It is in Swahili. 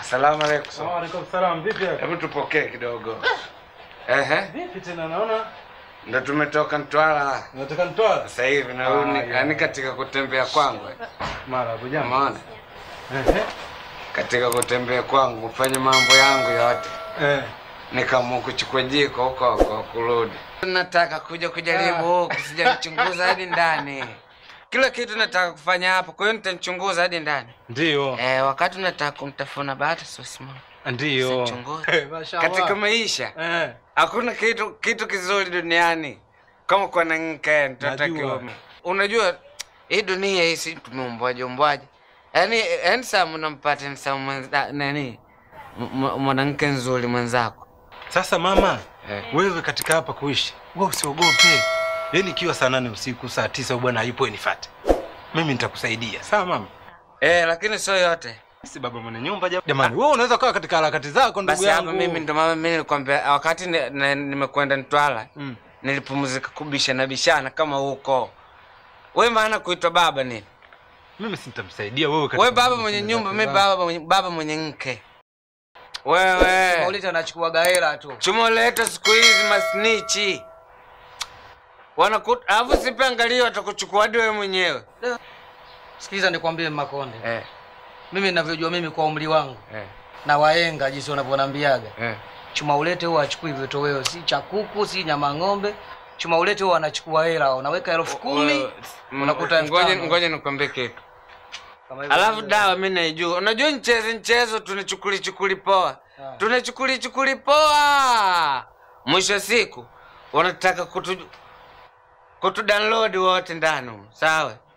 Asalamu alaykum. Waalaikum salam. Vipi yako? Hebu tupokee kidogo. Ehe, Vipi tena naona ndo tumetoka Mtwara unataka nitoa? sasa hivi narudi, Ah, ya. yaani katika kutembea kwangu, Mara bujana. umeona, Ehe. katika kutembea kwangu kufanya mambo yangu yote, Eh. nikaamua kuchukua jiko huko huko kurudi. Nataka kuja kujaribu huku, sijachunguza hadi ndani. Kila kitu nataka kufanya hapa, kwa hiyo nitachunguza hadi ndani. Ndio. Eh, wakati nataka kumtafuna bahati sosi mama. Ndio. Sichunguza. Eh, Mashallah. Katika maisha Eh. hakuna kitu kitu kizuri duniani kama kuwa na mke mtoto Najua. kiume. Unajua hii dunia hii si tumeumbwaje umbwaje, yaani yaani saa mnampata ni saa mwenza- nani m- m- mwanamke nzuri mwenzako Sasa mama, Eh. wewe katika hapa kuishi, wewe usiogope. Yaani ikiwa saa nane usiku, saa tisa bwana hayupo nifuate. Mimi nitakusaidia. Sawa mama? eh, lakini sio yote. Si baba mwenye nyumba jam- jamani. Wewe unaweza kaa katika harakati zako ndugu Basi yangu. hapa mimi ndo mama, mimi nilikwambia wakati ni- ni- nimekwenda Mtwara Mm. nilipumzika kubishana bishana kama huko. We maana kuitwa baba nini? Mimi sitamsaidia wewe katika We baba shughuli mwenye zako nyumba, mi za- baba mwenye, baba mwenye mke. Wewe Maulita anachukua gaela tu. chumoleta siku hizi masnichi wanakuta, alafu sipe angalia, watakuchukua hadi wewe mwenyewe Sikiliza nikwambie Makonde, eh, mimi ninavyojua mimi kwa umri wangu eh, na waenga jinsi wanavyonambiaga, eh. chuma ulete huwa achukui vitoweo, si cha kuku si nyama ng'ombe. Chuma ulete huwa anachukua hela, unaweka elfu kumi Wewe, m- unakuta elfu ngoja tano. ngoja nikwambie kitu Kama hivyo alafu ndio. dawa mi naijua unajua mchezo mchezo tunachukuli chukuli poa Ah. tunachukuli chukuli poa mwisho wa siku wanataka kutu kutu download wote ndani humu, sawa